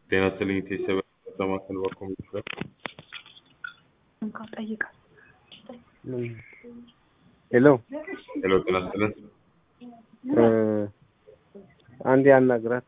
ጤና ይስጥልኝ ቤተሰብ ለማከል በኩል ይችላል ሄሎ ሄሎ ጤና ይስጥልን አንድ ያናግራት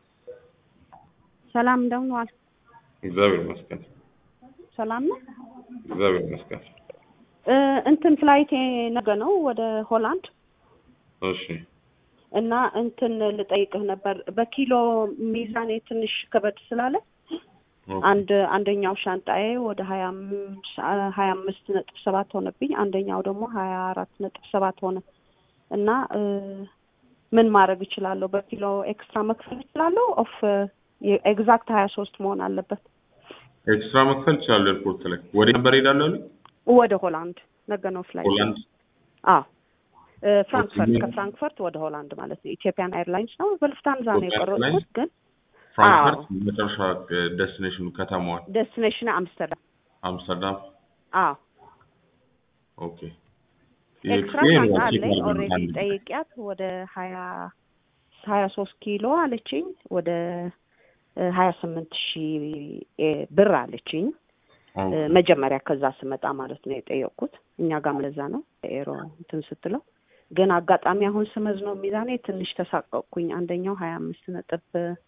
ሰላም እንደምን ዋል? እግዚአብሔር ይመስገን ሰላም ነው። እግዚአብሔር ይመስገን እ እንትን ፍላይቴ ነገ ነው ወደ ሆላንድ እሺ እና እንትን ልጠይቅህ ነበር። በኪሎ ሚዛኔ ትንሽ ከበድ ስላለ አንድ አንደኛው ሻንጣዬ ወደ ሀያ አምስት ሀያ አምስት ነጥብ ሰባት ሆነብኝ። አንደኛው ደግሞ ሀያ አራት ነጥብ ሰባት ሆነ እና እ ምን ማድረግ እችላለሁ? በኪሎ ኤክስትራ መክፈል እችላለሁ? ኦፍ ኤግዛክት ሀያ ሶስት መሆን አለበት። ኤክስትራ መክፈል ይችላሉ ኤርፖርት ላይ ወደ ነበር ሄዳለሁ አሉ ወደ ሆላንድ ነገ ነው ፍላይት። ሆላንድ አዎ እ ፍራንክፈርት ኦኬ። ከፍራንክፈርት ወደ ሆላንድ ማለት ነው። ኢትዮጵያን ኤርላይንስ ነው። በልፍታንዛ ነው ኢትዮጵያን የቆረጥኩት፣ ግን ፍራንክፈርት መጨረሻ ዴስቲኔሽኑ ከተማዋን ዴስቲኔሽን አምስተርዳም። አምስተርዳም አዎ ኦኬ ኤክስትራ ይሄ ሻንጣ ቼክ አለኝ አድርገን ኦልሬዲ አንድ ጠይቂያት ወደ ሀያ ሀያ ሶስት ኪሎ አለችኝ ወደ ሀያ ስምንት ሺህ ብር አለችኝ ኦኬ። እ መጀመሪያ ከዛ ስመጣ ማለት ነው የጠየቅኩት። እኛ ጋም ለዛ ነው ኤሮ እንትን ስትለው ግን አጋጣሚ አሁን ስመዝ ነው ሚዛኔ ትንሽ ተሳቀቅኩኝ። አንደኛው ሀያ አምስት ነጥብ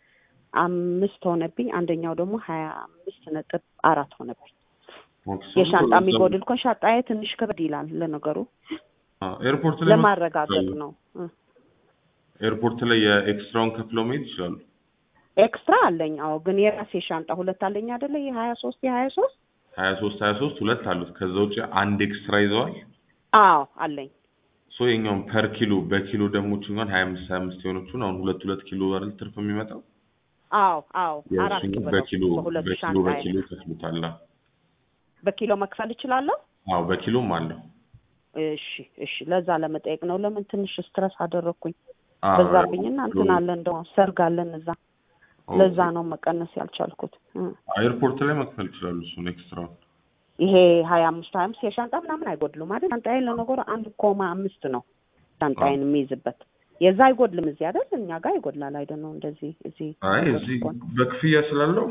አምስት ሆነብኝ፣ አንደኛው ደግሞ ሀያ አምስት ነጥብ አራት ሆነብኝ። ኦኬ። የሻንጣ የሚጎድል እኮ ሻንጣዬ ትንሽ ከበድ ይላል። ለነገሩ አዎ፣ ኤርፖርት ላይ ለማረጋገጥ ነው እ ኤርፖርት ላይ የኤክስትራውን ከፍለው መሄድ ይችላሉ። ኤክስትራ አለኝ። አዎ ግን የራሴ ሻንጣ ሁለት አለኝ አይደለ? የሀያ ሶስት የሀያ ሶስት ሀያ ሶስት ሀያ ሶስት ሁለት አሉት። ከዛ ውጭ አንድ ኤክስትራ ይዘዋል። አዎ አለኝ። ሶ የኛውን ፐር ኪሎ በኪሎ ደግሞ ችኛን ሀያ አምስት ሀያ አምስት የሆነችን አሁን ሁለት ሁለት ኪሎ አይደል ትርፍ የሚመጣው አዎ አዎ አራት የእሱን ኪሎ በኪሎ በሁለቱ በኪሎ ሻንጣ በኪሎ ይከፍሉታል። በኪሎ መክፈል እችላለሁ። አዎ በኪሎም አለው። እሺ እሺ፣ ለዛ ለመጠየቅ ነው። ለምን ትንሽ ስትረስ አደረግኩኝ አዎ፣ በዛብኝና እንትን አለ እንደው ሰርግ አለን እዛ፣ ኦኬ። ለዛ ነው መቀነስ ያልቻልኩት። እ ኤርፖርት ላይ መክፈል ይችላሉ። እሱን ኤክስትራውን ይሄ ሀያ አምስት ሀያ አምስት የሻንጣ ምናምን አይጎድሉም አይደል? ሻንጣዬን ለነገሩ አንድ ኮማ አምስት ነው ሻንጣዬን የሚይዝበት የዛ አይጎድልም። እዚህ አይደል እኛ ጋር ይጎድላል አይደል? ነው እንደዚህ እዚህ አይ እዚህ በክፍያ ስላለው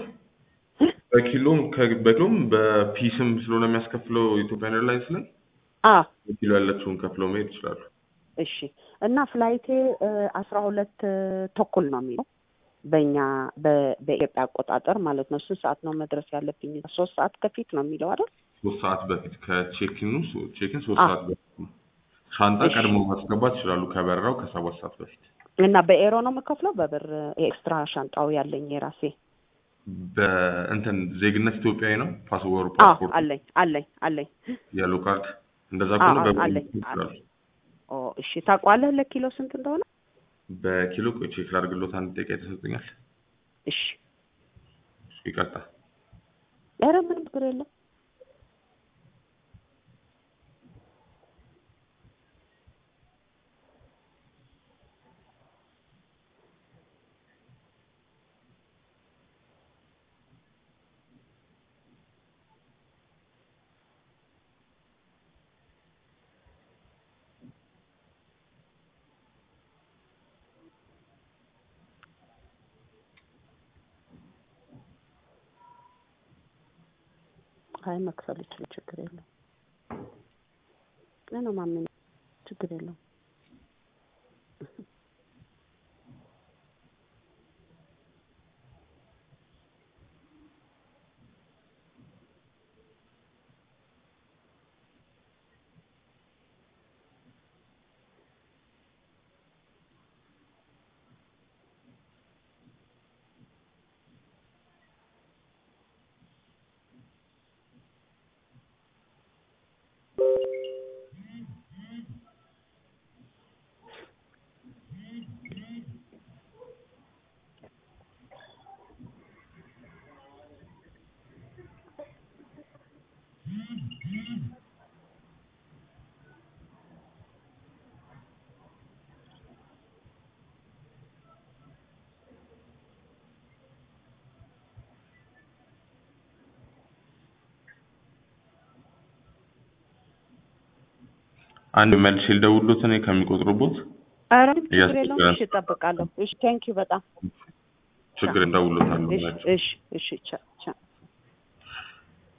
በኪሎም ከ- በኪሎም በፒስም ስለሆነ የሚያስከፍለው ኢትዮጵያን ኤርላይንስ ላይ አ በኪሎ ያለችውን ከፍለው መሄድ ይችላሉ። እሺ እና ፍላይቴ አስራ ሁለት ተኩል ነው የሚለው በእኛ በ- በኢትዮጵያ አቆጣጠር ማለት ነው። ስንት ሰዓት ነው መድረስ ያለብኝ? ሶስት ሰዓት ከፊት ነው የሚለው አይደል? ሶስት ሰዓት በፊት ከቼኪኑ ቼኪን ሶስት አዎ። ሰዓት በፊት ነው። ሻንጣ እሺ። ቀድሞ ማስገባት ይችላሉ ከበረራው ከሰባት ሰዓት በፊት። እና በኤሮ ነው የምከፍለው በብር ኤክስትራ ሻንጣው ያለኝ የራሴ በእንትን ዜግነት ኢትዮጵያዊ ነው ፓስፖርት አዎ ፓስፖርት አለኝ አለኝ አለኝ ያሉ ካርድ እንደዛ አዎ፣ ከሆነ አዎ፣ በብር አለኝ፣ መክፈል ይችላሉ። አለኝ። ኦ እሺ ታውቋለህ ለኪሎ ስንት እንደሆነ? በኪሎ ቆይ ቼክ ላድርግሎት አንድ ደቂቃ የተሰጠኛል። እሺ ይቀርታ ኧረ ምንም ችግር የለም። አይ መክፈል ይችላል፣ ችግር የለም። ነው ማምን ችግር የለውም። አንድ መልሼ ልደውልሎት እኔ ከሚቆጥሩበት ኧረ ምንም ችግር የለውም። እያስቸገረን እሺ እጠብቃለሁ። እሺ ቴንኪው በጣም ችግር እንደውሎታለሁ እሺ ናቸው እሺ እሺ ቻው ቻው